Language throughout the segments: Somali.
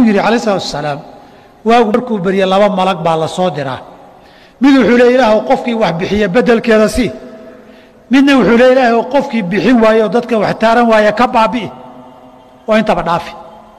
yidhi calayh salatu wasalaam waagu markuu berye laba malag baa la soo diraa mid wuxuu le ilaahw qofkii wax bixiya bedelkeeda si midna wuxuu le ilaahw qofkii bixin waaye oo dadka wax taaran waaya ka baabi'i oo intaba dhaafi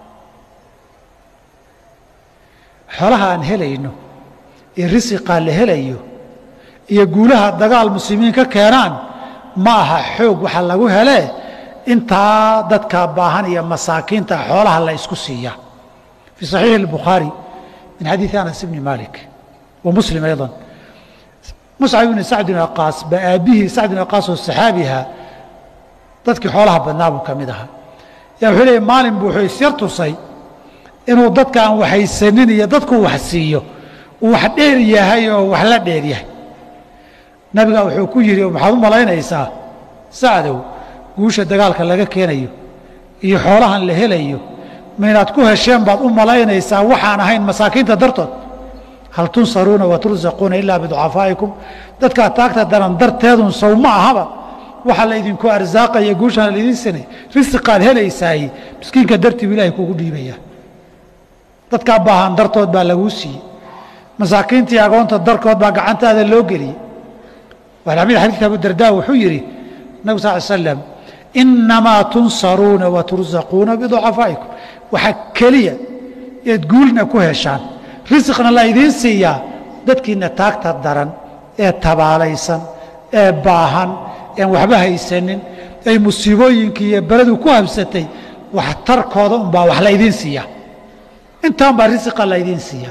xoolaha aan helayno iyo risiqaa la helayo iyo guulaha dagaal muslimiin ka keenaan ma aha xoog waxa lagu helee intaa dadka baahan iyo masaakiinta xoolaha la isku siiya fii صaxiixi الbukhaari min xadiiثi anas bni malik wa muslim ayضا muscab ibni sacd bn aqaas ba aabbihii sacd bn aqaas oo saxaabiha dadkii xoolaha badnaa buu ka mid ahaa yaa wuxuu leeyay maalin buu wuxuu isyar tusay inuu dadka aan waxaysanin iyo dadku wax siiyo uu wax dheer yahay oo wax la dheer yahay nabiga wuxuu ku yidhi maxaad u malaynaysaa sacdow guusha dagaalka laga keenayo iyo xoolahan la helayo ma inaad ku hesheen baad u malaynaysaa waxaan ahayn masaakiinta dartood hal tunsaruuna wa tursaquuna ilaa biducafaa'ikum dadkaa taagta daran darteedun sow ma ahaba waxa laydinku arsaaqaya guushana laydin sinay risiqaad helaysaay miskiinka dartiibu ilahay kugu dhiibaya dadkaa baahan dartood baa laguu siiyey masaakiintii agoonta darkood baa gacantaada loo geliyey waxamid xadiidka abudardaa wuxuu yidhi nabig sal l slam inamaa tunsaruuna wa tursaquuna biducafaa'ikum waxaa keliya eed guulna ku heshaan risiqna la idiin siiyaa dadkiina taagta daran ee tabaalaysan ee baahan ean waxba haysanin ay musiibooyinkii iyo beledu ku habsatay waxtarkooda unbaa wax laydiin siiyaa intaan baa risiqa laydiin siiyaa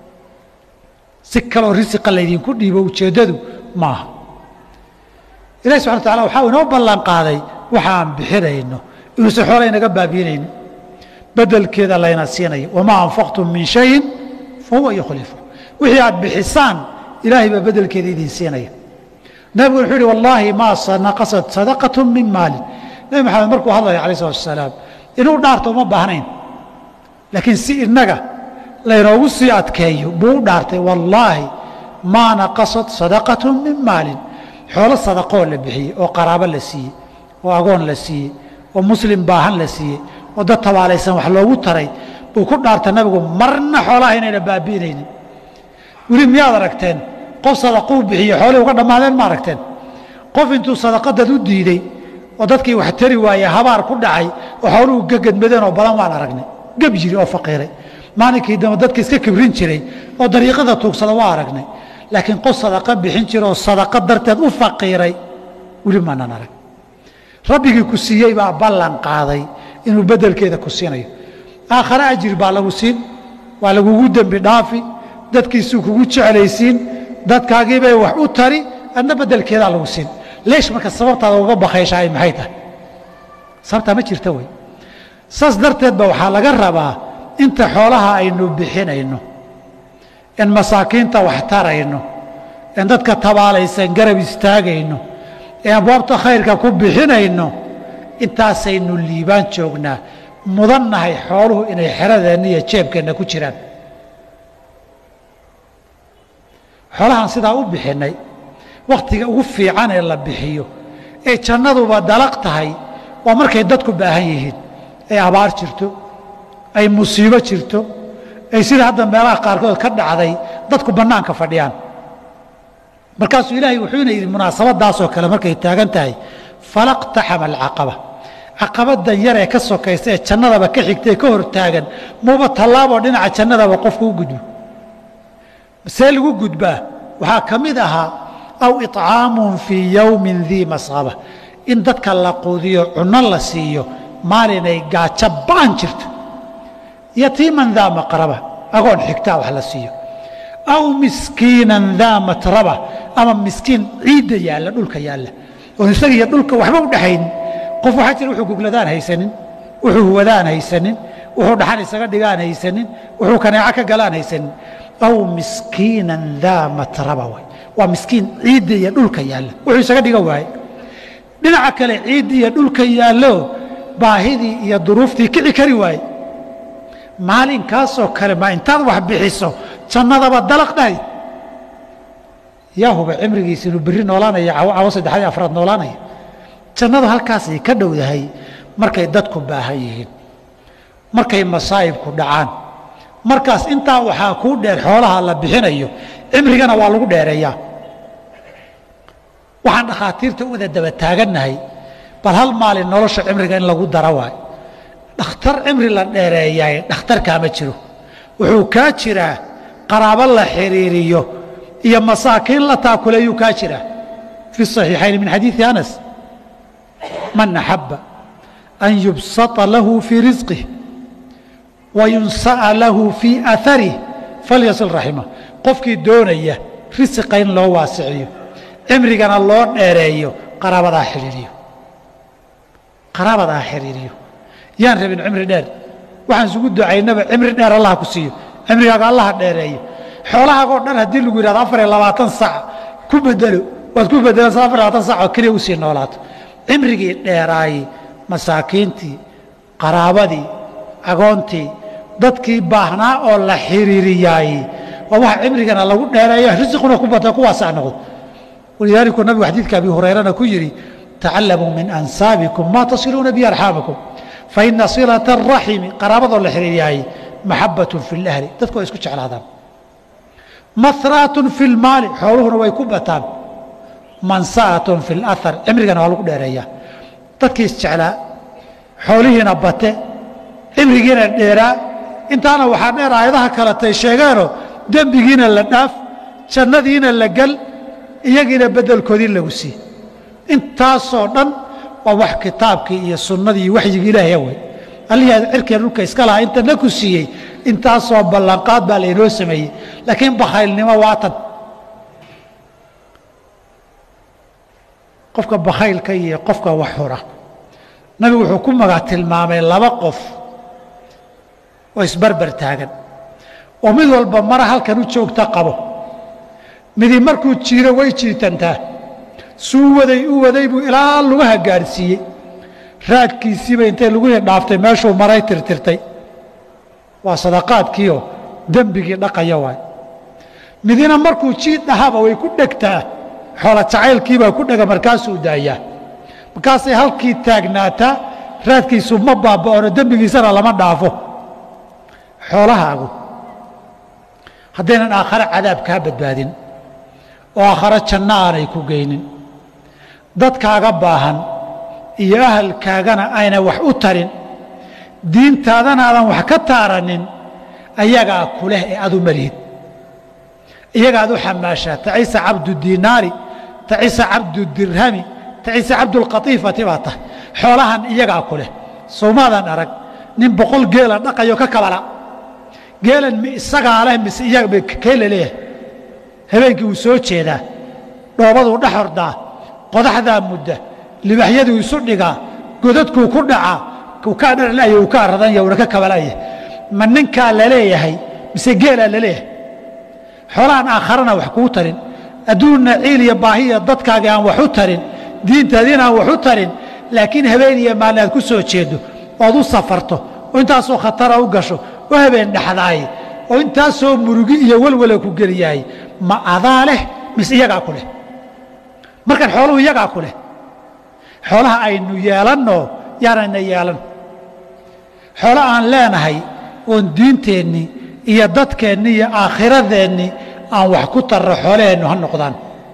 si kaloo risiqa laydinku dhiibo ujeeddadu maaha ilahi subxana wa tacala waxaa inoo ballan qaaday waxa aan bixinayno inuusan xoola inaga baabiinaynin bedelkeeda layna siinayo wamaa anfaqtum min shayin fa huwa yukhlifu wixii aad bixisaan ilaahay baa bedelkeeda idin siinaya nabigu wuxuu yihi wallaahi maa naqasat sadaqatu min maalin nebi maxamed markuu hadlaya alayh salatu wasalaam inuu dhaarto uma baahnayn laakiin si innaga laynoogu sii adkeeyo buu u dhaartay wallaahi maa naqasat sadaqatu min maalin xoolo sadaqoo la bixiyey oo qaraabo la siiyey oo agoon la siiyey oo muslim baahan la siiyey oo dad tabaalaysan wax loogu taray buu ku dhaarta nabigu marna xoolaha inayna baabi'inaynin weli miyaad aragteen qof sadaquu bixiye xoolihii uga dhammaadeen ma aragteen qof intuu sadaqadad u diidey oo dadkii wax tari waaye habaar ku dhacay oo xooluhu gagadmadeen oo badan waan aragnay geb jiri oo faqiiray maalinkii dambe dadka iska kibrin jiray oo dariiqada tuugsada waa aragnay laakiin qof sadaqa bixin jira oo sadaqa darteed u faqiiray weli maanan arag rabbigii ku siiyey baa ballan qaaday inuu bedelkeeda ku siinayo aakhare ajir baa lagu siin waa lagugu dembi dhaafi dadkiisuu kugu jeclaysiin dadkaagiibay wax u tari adna bedelkeedaa lagu siin leesh marka sababtaada uga bakayshaay maxay tahay sababtaa ma jirta wey saas darteed ba waxaa laga rabaa inta xoolaha aynu bixinayno in masaakiinta wax tarayno in dadka tabaalaysan garab istaagayno ee abwaabta khayrka ku bixinayno intaasaynu liibaan joognaa mudannahay xooluhu inay xeradeenna iyo jeebkeenna ku jiraan xoolahaan sidaa u bixinnay wakhtiga ugu fiican ee la bixiyo ee jannaduba dalaq tahay waa markay dadku baahan yihiin ay abaar jirto ay musiibo jirto ay sida hadda meelaha qaarkood ka dhacday dadku bannaanka fadhiyaan markaasuu ilaahay wuxuuna yidhi munaasabadaasoo kale markay taagan tahay falaqtaxama alcaqaba caqabadan yar ee ka sokaysa ee jannadaba ka xigta ee ka hor taagan muuba tallaaboo dhinaca jannadaba qofku u gudbo see lagu gudbaa waxaa ka mid ahaa aw iطcaamun fii yowmin dii masqaba in dadka la quudiyo cunno la siiyo maalinay gaajo ba'an jirto yatiiman daa maqraba agoon xigtaa wax la siiyo aw miskiinan daa matraba ama miskiin ciidda yaalla dhulka yaalla oon isaga iyo dhulka waxba u dhexaynin qof waxaa jira wuxuu gugladaan haysanin wuxuu huwadaan haysanin wuxuu dhaxan isaga dhigaan haysanin wuxuu kaneeco ka galaan haysanin aw miskiinan daa matraba way waa miskiin ciidda iyo dhulka yaalla wuxuu isaga dhiga waaye dhinaca kale ciidda iyo dhulka yaallo baahidii iyo duruuftii kici kari waaye maalinkaasoo kale ma intaad wax bixiso jannadaba dalaq dhahay yaa huba cimrigiisa inuu berri noolaanaya cawo saddexadii afraad noolaanaya jannadu halkaasay ka dhowdahay markay dadku baahan yihiin markay masaa'ibku dhacaan markaas intaa waxaa kuu dheer xoolaha la bixinayo cimrigana waa lagu dheereeyaa waxaan dhakhaatiirta u wada daba taagannahay bal hal maalin nolosha cimriga in lagu dara waay dhakhtar cimri la dheereeyaay dhakhtarkaa ma jiro wuxuu kaa jiraa qaraabo la xiriiriyo iyo masaakiin la taakuleeyuu kaa jiraa fi صaxiixayn min xadiiثi anas man axaba an yubsaطa lahu fii risqih wayunsa'a lahu fii aharih falyasil raximah qofkii doonaya risiqa in loo waasiciyo cimrigana loo dheereeyo qaraabadaa xidhiiriyo qaraabadaa xidhiiriyo yaan rabin cimri dheer waxaan isugu ducaynaba cimri dheer allaha ku siiyo cimrigaaga allaha dheereeyo xoolahaagoo dhan haddii lagu yidhahdo afar iyo labaatan sac ku bedelo waad ku bedelaysaa afar iyo labaatan sac oo keliya usii noolaato cimrigii dheeraayey masaakiintii qaraabadii agoontii dadkii baahnaa oo la xiriiriyaayey waa waxa cimrigana lagu dheereeyo risiquna ku bata kuwaasaa noqdo walidaalika nabigu xadiidka abi hurayrana ku yidhi tacallamuu min ansaabikum maa tasiluuna bi arxaamikum faina silata araximi qaraabadoo la xiriiriyaayey maxabatun fi lahli dadku way isku jeclaadaan mahraatun fi lmaali xooluhuna way ku bataan mansa'atun fi lahar cimrigana waa lagu dheereeyaa dadkii isjeclaa xoolihiina bate cimrigiina dheeraa intaana waxaa dheer aayadaha kaletay sheegeenoo dembigiina la dhaaf jannadiina la gel iyagiina beddelkoodii lagu sii intaasoo dhan waa wax kitaabkii iyo sunnadii iyo waxyigii ilaahay awey allihii aad cirkiya dhulka iska lahaa intana ku siiyey intaasoo ballanqaad baa laynoo sameeyey laakiin bakhaylnimo waatan qofka bakhaylka iyo qofka wax hura nabigu wuxuu ku magac tilmaamay laba qof oo isbarbar taagan oo mid walba mara halkan u joogta qabo midi markuu jiiro way jiitantaa suu waday u waday buu ilaa lugaha gaadhsiiyey raadkiisiiba intay lugihii dhaaftay meeshuu maray tirtirtay waa sadaqaadkiioo dembigii dhaqaya waay midina markuu jiid dhahaba way ku dhegtaa xoola jacaylkiibaa ku dhega markaasuu daayaa markaasay halkii taagnaataa raadkiisu ma baaba'ono dembigiisana lama dhaafo xoolahaagu haddaynan aakhare cadaab kaa badbaadin oo aakhare janno aanay ku geynin dadkaaga baahan iyo ahalkaagana ayna wax u tarin diintaadana aadan wax ka taaranin ayagaa ku leh ee adu malihid iyagaad u xamaashaa tacisa cabdu diinaari tacisa cabdu dirhami tacisa cabdulqatiifati baa tahay xoolahan iyagaa ku leh soomaadan arag nin boqol geela dhaqayo ka kabala geelan mi isagaa leh mise iyaga kee la leeyahay habeenkii wuu soo jeedaa dhoobaduu dhex hordaa qodaxdaa mudda libaxyaduu isu dhigaa godadkuu ku dhacaa uu kaa dharlaya uu ka aradanya uuna ka kabalaya ma ninkaa la leeyahay mise geelaa la leeyahay xoolahan aakharana wax kuu tarin adduunna ciil iyo baahiya dadkaaga aan wax u tarin diintaadiina aan wax u tarin laakiin habeen iyo maalin aad ku soo jeedo ood u safarto oo intaasoo khatara u gasho oo habeen dhexdaay oo intaasoo murugi iyo welwala ku geliyaay ma adaa leh mise iyagaa ku leh markaan xooluhu iyagaa ku leh xoolaha aynu yeelanno yaanayna yeelan xoolo aan leenahay oon diinteennii iyo dadkeennii iyo aakhiradeennii aan wax ku tarro xoolaheennu ha noqdaan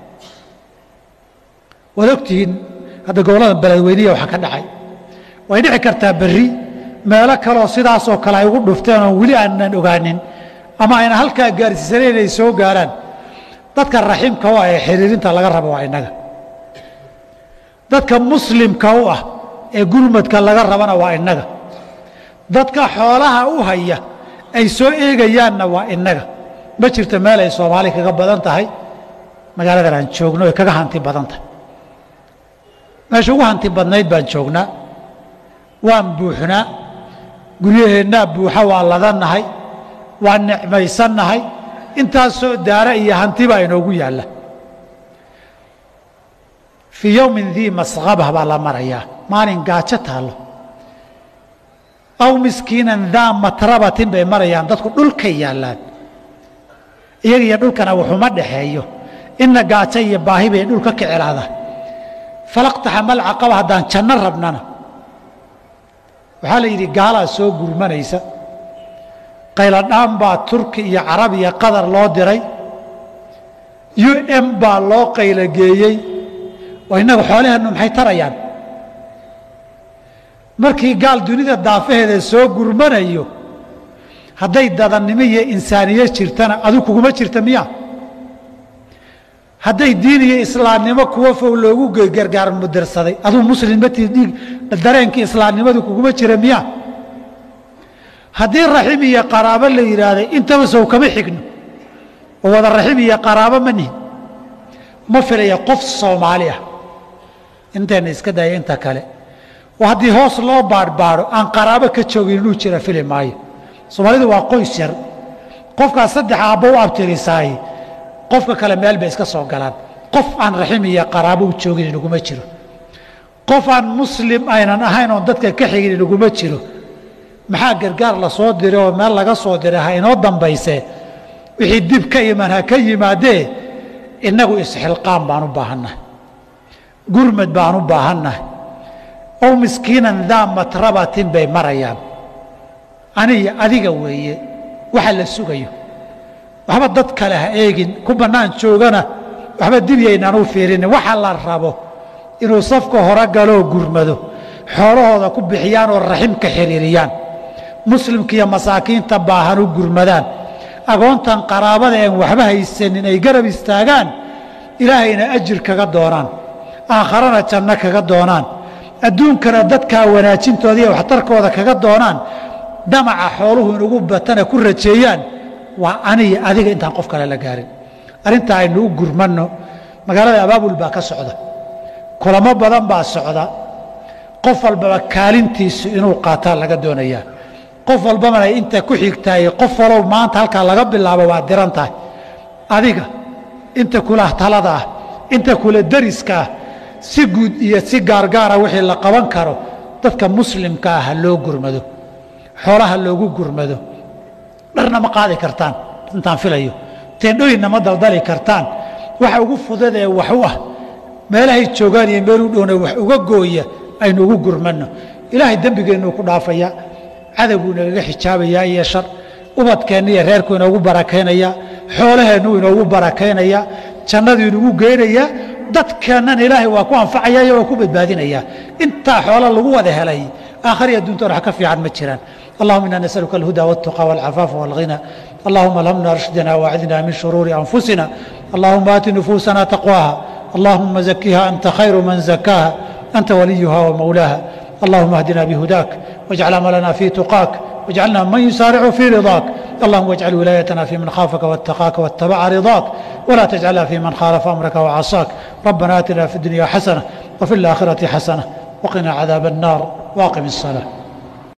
waad ogtihiin hadda gobollada beledweyniya waxaa ka dhacay way dhici kartaa berri meelo kaleoo sidaasoo kale ay ugu dhufteen oon weli aanan ogaanin ama ayna halkaa gaarsiisanayn inay soo gaaraan dadka raxiimka u ah ee xiriirinta laga rabo waa innaga dadka muslimka u ah ee gurmadka laga rabana waa innaga dadka xoolaha u haya ay soo eegayaanna waa innaga ma jirto meel ay soomaali kaga badan tahay magaaladan aan joogno ay kaga hanti badan tahay meesha ugu hanti badnayd baan joognaa waan buuxnaa guryaheennaa buuxa waa ladannahay waan nicmaysannahay intaasoo daara iyo hanti baa inoogu yaalla fii yowmin dii masqabah baa la marayaa maalin gaajo taallo aw miskiinan daa matrabatin bay marayaan dadku dhulkay yaallaan iyaga iyo dhulkana wuxuma dhexeeyo inna gaajo iyo baahi bay dhulka kicelaada falaqtaxama alcaqaba haddaan janno rabnana waxaa la yidhi gaalaa soo gurmanaysa qayladhaan baa turki iyo carab iyo qatar loo diray u m baa loo qaylogeeyey oo innaga xoolaheennu maxay tarayaan markii gaal dunida daafaheeda soo gurmanayo hadday dadannimo iyo insaaniye jirtana adu kuguma jirta miya hadday diin iyo islaamnimo kuwa fow loogu gargaar mudirsaday aduu muslimmatii dhiig dareenkii islaamnimadu kuguma jira miya haddii raxim iyo qaraabo la yidhaahday intaba sow kama xigno oo wada raxim iyo qaraabo ma nihin ma filaya qof soomaali ah intayna iska daya inta kale oo haddii hoos loo baadhbaadho aan qaraabo ka joogin inuu jira fili maayo soomaalidu waa qoys yar qofkaas saddex aabbo u abtirisaay qofka kale meel bay iska soo galaan qof aan raxim iyo qaraabo u joogin inaguma jiro qof aan muslim aynan ahayn oon dadka ka xigin inaguma jiro maxaa gargaar la soo diray oo meel laga soo diray ha inoo dambayse wixii dib ka iman ha ka yimaadee innagu isxilqaan baan u baahannahay gurmad baan u baahannahay ow miskiinan daa matrabatin bay marayaan aniyo adiga weeye waxa la sugayo waxba dad kale ha eegin ku bannaan joogana waxba dibyaynaan u fiirinin waxa la rabo inuu safka hore galoo gurmado xoolahooda ku bixiyaan oo raximka xiriiriyaan muslimka iyo masaakiinta baahan u gurmadaan agoontan qaraabada een waxba haysanin ay garab istaagaan ilaahayna ajir kaga doonaan aakharana janno kaga doonaan adduunkana dadkaa wanaajintooda iyo waxtarkooda kaga doonaan damaca xooluhu inugu batana ku rajeeyaan waa aniyo adiga intaan qof kale la gaarin arrintaa aynu u gurmanno magaalada abaabul baa ka socda kulamo badan baa socda qof walbaba kaalintiisu inuu qaataa laga doonayaa qof walbana inta ku xigtaay qof walow maanta halkaa laga bilaabo waa diran tahay adiga inta kula talada ah inta kula dariska ah si guud iyo si gaargaara wixii la qaban karo dadka muslimka ah ha loo gurmado xoolaha loogu gurmado dharna ma qaadi kartaan intaan filayo teendhooyinna ma daldali kartaan waxa ugu fudadee wax u ah meelahay joogaan iyo meel u dhowna wax uga gooya aynu ugu gurmanno ilaahay dembigeennu ku dhaafaya cadowguu inagaga xijaabayaa iyo shar ubadkeenna iyo reerku inoogu barakaynayaa xoolaheennu inoogu barakaynayaa jannadu inugu geynayaa dadkeennan ilaahay waa ku anfacaya iyo waa ku badbaadinayaa intaa xoolo lagu wada helay aakhariya adduuntoona wax ka fiican ma jiraan اللهم إنا نسألك الهدى والتقى والعفاف والغنى اللهم ألهمنا رشدنا وأعذنا من شرور أنفسنا اللهم آت نفوسنا تقواها اللهم زكها أنت خير من زكاها أنت وليها ومولاها اللهم اهدنا بهداك واجعل عملنا في تقاك واجعلنا من يسارع في رضاك اللهم واجعل ولايتنا في من خافك واتقاك واتبع رضاك ولا تجعلها في من خالف أمرك وعصاك ربنا آتنا في الدنيا حسنة وفي الآخرة حسنة وقنا عذاب النار واقم الصلاة